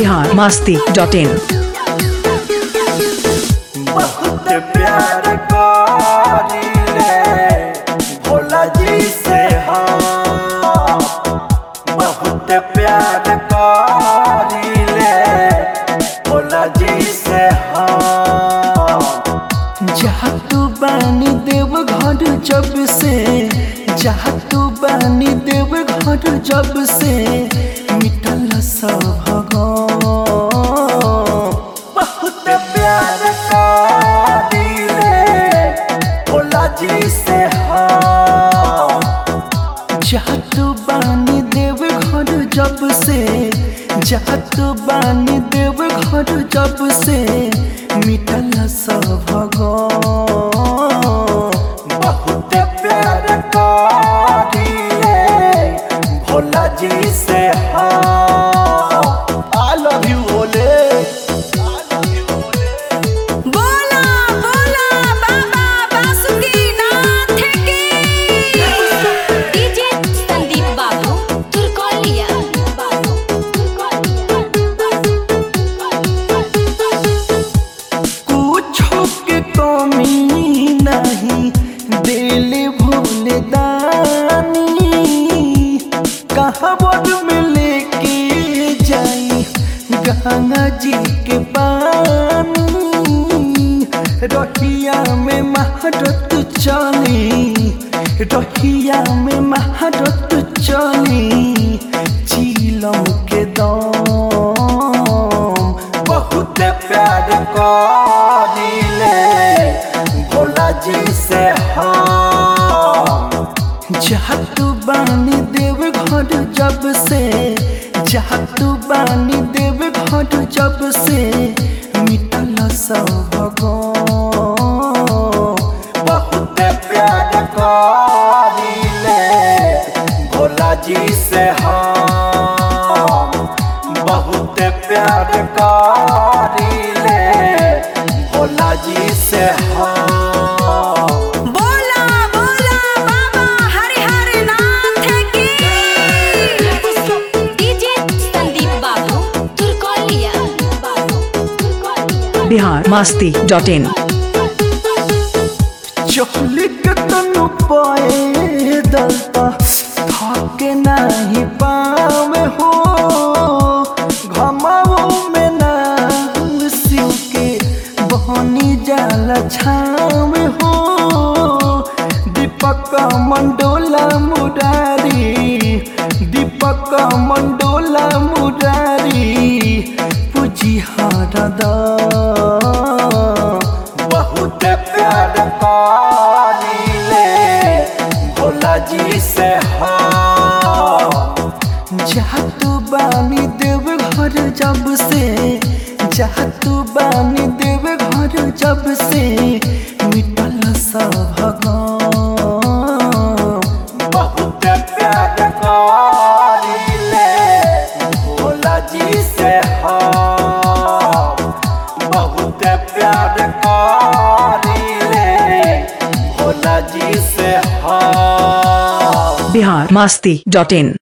बिहार मस्ती डॉट इन बहुत प्यार करीले भोला जी से हम बहुत प्यार करीले भोला जी से हम जहाँ तू बानी देव घर जब से जहाँ तू बानी देव घर जब से मिटल सब भगवान बहुत प्यार करीले भोला जी से हम जहाँ तू बानी देव घर जब से जहाँ तू बानी देव घर जब से मिटल सब भगवान बहुत प्यार करीले भोला जी से हम आई लव यू भोले बोला बोला बाबा बासुकीनाथ की डीजे संदीप बाबू तुर्कोलिया कुछो के कमी नहीं दिल भूल दानी कहाँ बोल में लेके जाई गंगा जी के पानी रहिया में महारत चली रहिया में महारत चली चीलम के दम बहुत प्यार करीले भोला जी से हम जहाँ तू बानी देव घर जब से जहाँ तू बानी देव घर जब से मिटल सब भगवान बहुत प्यार करीले भोला जी से हम बहुत प्यार करीले भोला जी से हम बोला बोला बाबा हरिहर नाथ की डीजे संदीप बाबू तुर्कोलिया बिहार मस्ती डॉट इन चहलिक तनु पाए दलता थके नहीं पावे हो घमाओ में ना शिव के बहनी जाल छाव हो दीपक मंडोला मुरारी दीपक मंडोला मुरारी पूजी हरदा बहुत प्यार करीले भोला जी से हम जहाँ तू बानी देव घर जब से जहाँ तू बानी देव घर जब से मिटल सब भगवान बहुत प्यार करीले भोला जी से हम बहुत प्यार करीले भोला जी से हम बिहार मस्ती डॉट इन